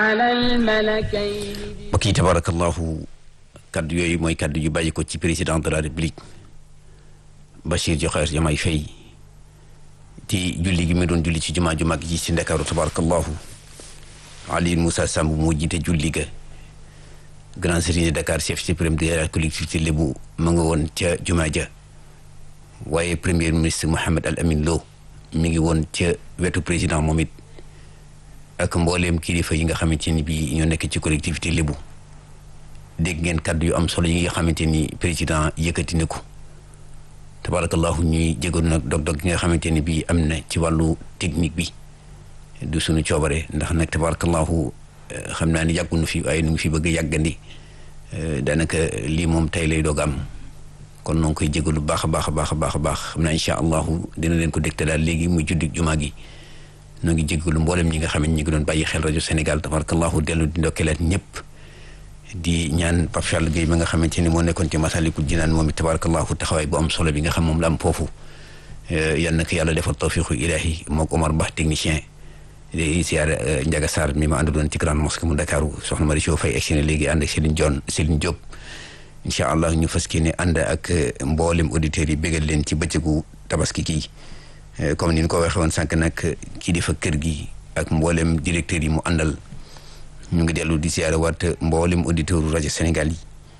mbokk yi tabarakallahu kaddu yooyu mooy kaddu yu bàyyi ko ci président de la république Bachir Diokhar Diomaye Faye ci julli gi mu doon julli ci jumaa ju mag ji ci Ndakaaru tabarakallahu Ali Moussa Samb moo jiite julli ga grand serigne de Dakar chef suprême de la collectivité lébu ma nga woon ca jumaa ja waaye premier ministre Mohamed Al Amin Lo mi ngi woon ca wetu président moom it ak mbooleem kilifa yi nga xamante ni bii ñoo nekk ci collectivité lébu dégg ngeen kaddu yu am solo yi nga xamante ni président yëkkati na ko tabarakallahu ñuy jégoon nag dog-dog yi nga xamante ni bii am na ci wàllu technique bi du suñu coobare ndax nag tabarakallahu xam naa ni yàggunu fi waaye nu ngi fi bëgg a yàggandi daanaka lii moom tey lay doog am kon noo ngi koy jégalu baax a baax a baax a baax a baax xam naa incha allahu dina leen ko dégtalaal léegi muy juddik jumaa gi noo ngi jégalu mboolem ñi nga xam ne ñi ngi doon bàyyi xel rajo Sénégal tabarakallahu dellu di ndokkeelaat ñëpp di ñaan Pape Charles Gueye ma nga xamante ni moo nekkoon ci Masalikul Jinaan moom it tabarakallahu taxawaay bu am solo bi nga xam moom la am foofu yal na ko yàlla defal tawfiqu ilahi mook Omar Ba technicien di siyaar Ndiaga Sarr mi ma àndaloon ci grande mosquée mu Dakaru soxna Mari Sow Faye egsi na léegi ànd ak Céline Dione Céline Diop incha allah ñu fas ne ànd ak mboolem auditeurs yi bégal leen ci bëccëgu tabaski kii comme ni ñu ko waxee woon sànq nag kii di fa kër gi ak mboolem directeurs yi mu àndal ñu ngi dellu di siyaare waat mboolem auditeur rajo Sénégal yi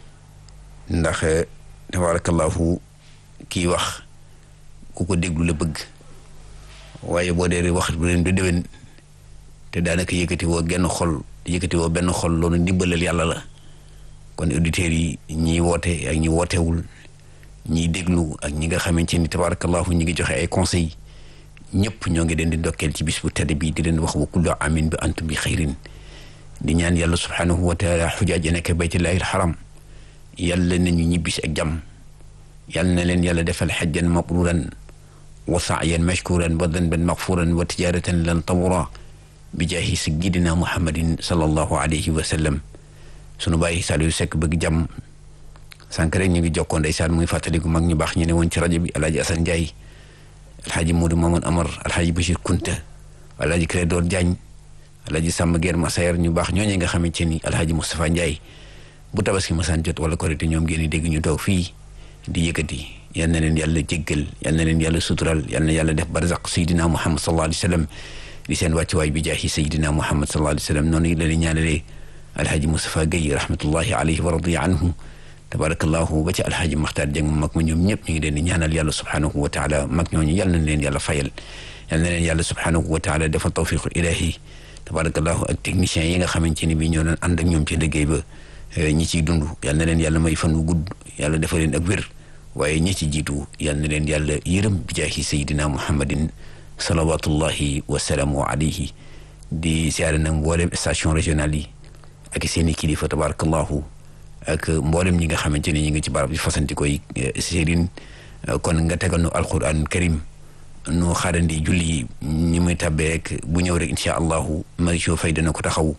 ndax tabarakallahu kii wax ku ko déglu la bëgg waaye boo dee wax bu leen du déwén te daanaka yëkkati woo genn xol yëkkati woo benn xol loolu ndimbalal yàlla la kon auditeurs yi ñiy woote ak ñi wootewul ñiy déglu ak ñi nga xamante ni tabarakallahu ñi ngi joxe ay conseils ñëpp ñoo ngi leen di ndokkeel ci bis bu tedd bi di leen wax wa kullu amin bi antum bi xayrin di ñaan yàlla subhanahu wa taala xujaaj ya nekk baytullahi alxaram yàlla nañu ñibbisi ak jàmm yàlla na leen yàlla defal xajjan mabruran wa sa'yan mashkuran wa danban maghfuran wa tijaratan lan tabura bi jaahi sayyidina muhammadin sallallahu alayhi wa sallam sunu bàyyi Saliou Seck bëgg jàmm sànq rek ñu ngi jokkoo ndeysaan muy fàttaliku mag ñu baax ñu ne woon ci rajo bi alaaji Assane Ndiaye alxaaji Modou Mamadou Amar alxaaji Bachir Kunta alaaji Clédor Diagne alaaji Samba Guerre Massayer ñu baax ñooñu nga xamante ni alxaaji Moustapha Ndiaye bu tabaski masaan jot wala korité ñoom ngeen di dégg ñu toog fii di yëkkati yal na leen yàlla jéggal yal na leen yàlla sutural yal na yàlla def barzaq sayidina Muhammad sallallahu alayhi wa sallam di seen wàccuwaay bi jaahi sayidina Muhammad sallallahu alayhi wa sallam noonu la leen ñaanalee alxaaji Moustapha Gueye rahmatullahi alayhi wa radiya anhu tabarakallahu ba ci alxaaji Maxtaar Jeng mag ma ñoom ñëpp ñu ngi leen di ñaanal yàlla subhanahu wa taala mag ñooñu yal na leen yàlla fayal yal na leen yàlla subhanahu wa taala defal tawfiqu ilahi tabarakallahu ak techniciens yi nga xamante ni bi ñoo doon ànd ak ñoom ci liggéey ba ñi ciy dund yal na leen yàlla may fan wu gudd yàlla defal leen ak wér waaye ñi ci jiitu yal na leen yàlla yërëm bi jaahi sayidina muhammadin salawatullahi wasalaamu alayhi di siyaare nag mboolem station régionale yi ak seen i kilifa tabarakallahu ak mboolem ñi nga xamante ne ñi ngi ci barab bi fasanti koy Serigne kon nga tegal nu alquran karim nu xaarandi julli ñi muy tabbee rek bu ñëw rek incha allahu Maricho Faye dana ko taxaw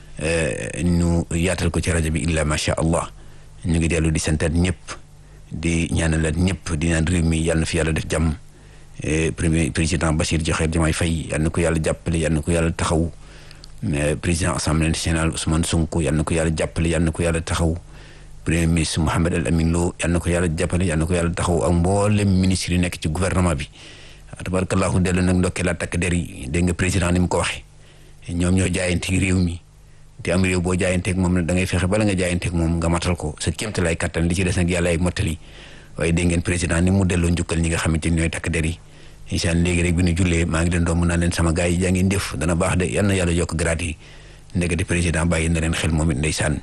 ñu yaatal ko ci rajo bi illa macha allah ñu ngi dellu di santaat ñëpp di ñaanalaat ñëpp di naan réew mi yàlla na fi yàlla def jàmm premier président Bassirou Diomaye Diakhar Faye yàlla na ko yàlla jàppale yàlla na ko yàlla taxaw président assemblée nationale Ousmane Sonko yàlla na ko yàlla jàppale yàlla na ko yàlla taxaw premier ministre Mouhamed Al Amin Lo yàlla na ko yàlla jàppale yàlla na ko yàlla taxaw ak mboolem ministre yi nekk ci gouvernement bi tabarakallahu dellu nag ndokkeelaat takk der yi dégg nga président ni mu ko waxee ñoom ñoo jaayante réew mi te am réew boo jaayanteeg moom nag da ngay fexe bala nga jaayanteeg moom nga matal ko sa kéemtalaay kattan li ci des nag yàlla ay mottali waaye dégg ngeen président ni mu delloo njukkal ñi nga xamante ni ñooy takk der yi insaan léegi rek bi ñu jullee maa ngi leen doon mën naa leen sama gars yi jaa ngeen def dana baax de yal na yàlla yokk grade yi ndekete président bàyyi na leen xel moom it ndeysaan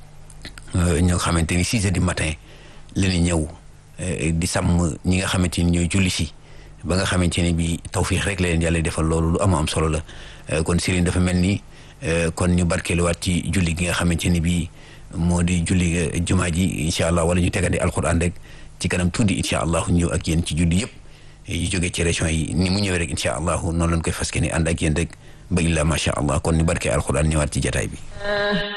ñoo xamante ni six heures du matin la ñu ñëw di sàmm ñi nga xamante ni ñooy julli si ba nga xamante ni bi tawfiix rek la leen yàlla defal loolu lu am am solo la kon Serigne dafa mel ni kon ñu barkeeluwaat ci julli gi nga xamante ni bii moo di julli jumaa ji incha allah wala ñu tegandi alquran rek ci kanam tuuti incha allah ñëw ak yéen ci julli yëpp yu jógee ci région yi ni mu ñëwee rek incha allah noonu lañ koy fas yéene ànd ak yéen rek ba illa macha allah kon ñu barkee alquran ñëwaat ci jataay bi.